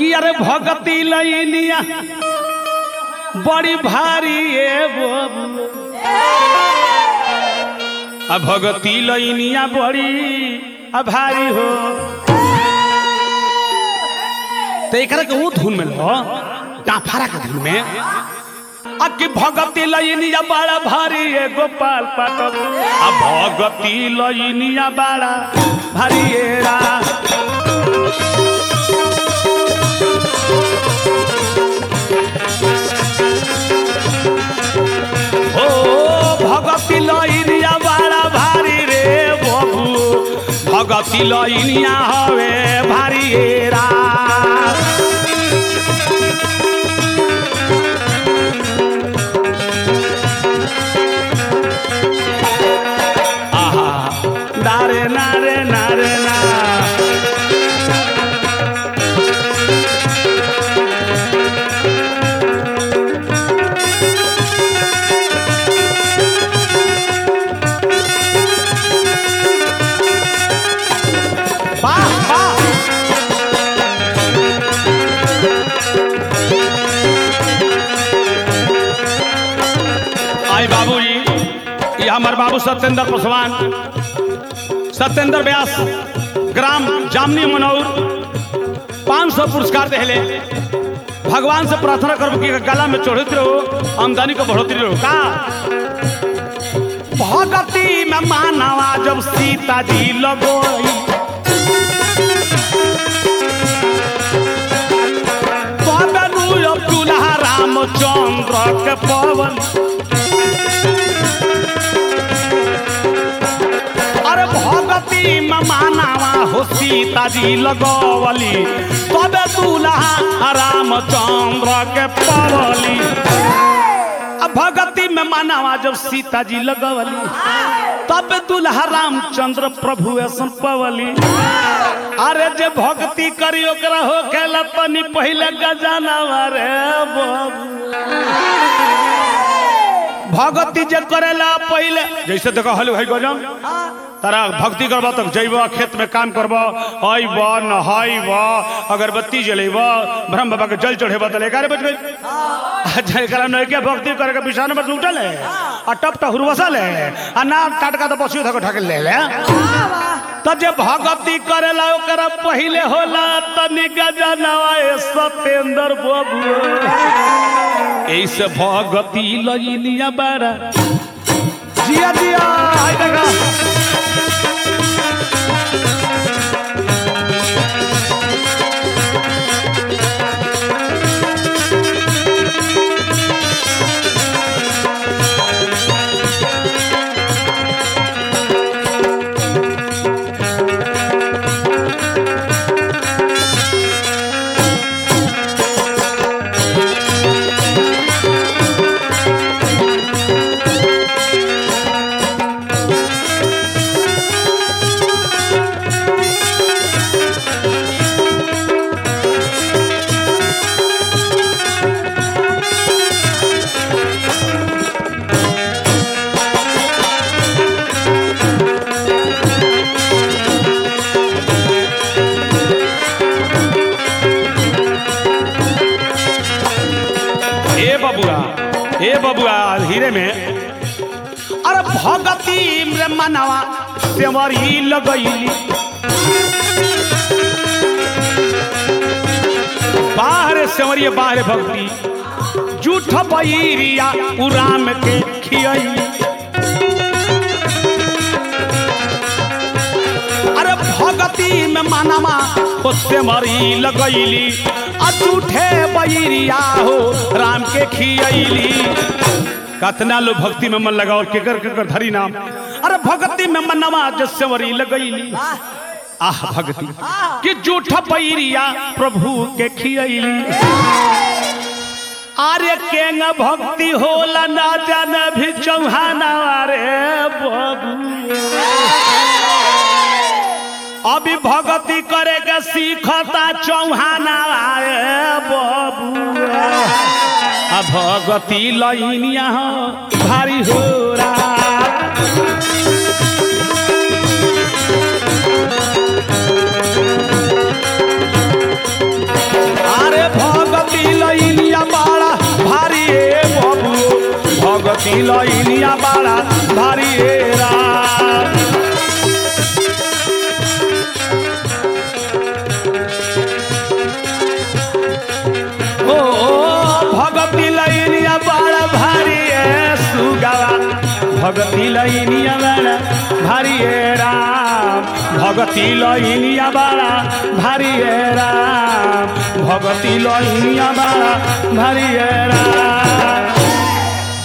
कि अरे भगती लइनिया बड़ी भारी ए बाबू आ भगती लइनिया बड़ी आ भारी हो तो एकरा के वो धुन में लो डाफारा के धुन में आ कि भगती लइनिया बड़ा भारी ए गोपाल पाटक आ भगती लइनिया बड़ा भारी ए रा ओ भगती लइनिया बड़ा भारी रे बबू भगती लइनिया हवे भारी ए रा आहा नारे नारे नारे ना वाह वाह आई बाबूजी ये हमारे बाबू सत्येंद्र पासवान सत्येंद्र व्यास ग्राम जामनी मनौर पाँच सौ पुरस्कार देले भगवान से प्रार्थना करब कि गला में चढ़ते रहो आमदनी को बढ़ोतरी रहो का भगती में मानवा जब सीता जी लगोई तबे नु अब दुल्हा रामचंद्र के पवन अरे भगती में मानावा हो सीता जी लगवली तबे दूल्हा रामचंद्र के पवली अब भगती में मानावा जब सीता जी लगवली तब दूल्हा रामचंद्र प्रभु ऐसन पवली अरे जे भक्ति करी ओकरा हो खेला तनी पहले गजाना रे बाबू भगती जे करेला पहले जैसे देखो हल भाई गजम तारा भक्ति करबा तक जैब खेत में काम करब अइब नहाइब अगरबत्ती जलेब ब्रह्म बाबा के जल चढ़ेब तो लेकर बच गई जरा नैके भक्ति करे के बिछाने पर उठल है आ टप टप हुरवसल है आ ना टाटका तो पशु धको ढाके ले ले तो जे भगती करेला ओकरा पहले होला तनी गजनवा ए सतेंद्र बाबू ऐसे भगती लइनिया बारा जिया जिया हाय देखा ए बबुआ ए बबुआ हीरे में अरे भगती रे मनवा सेवरी लगैली बाहर सेवरिया बाहर भक्ति जूठ बैरिया उराम के खियली अरे भगती में मानमा हो सेवरी लगैली आ जूठे बैरिया हो राम के खियली कतना लो भक्ति में मन लगाओ केकर केकर धरी नाम अरे भक्ति में मनवा जसवरी लगैली आह भक्ति कि जूठ बैरिया प्रभु के खियली आर्य केंग भक्ति होला ना जान भी चौहाना रे बाबू अभी भगती करे के सीखता चौहाना रे बाबू आ भगती लइनिया हो भारी हो आ भगती लइनिया बाड़ा भारी ए बाबू भगती लइनिया बाड़ा भारी ए राम ओ भगती लइनिया बाड़ा भारी ए सुगवा भगती लइनिया बाड़ा भारी ए राम भगती लइनिया बाड़ा भारी ए राम भगती लइनिया बाड़ा भारी ए राम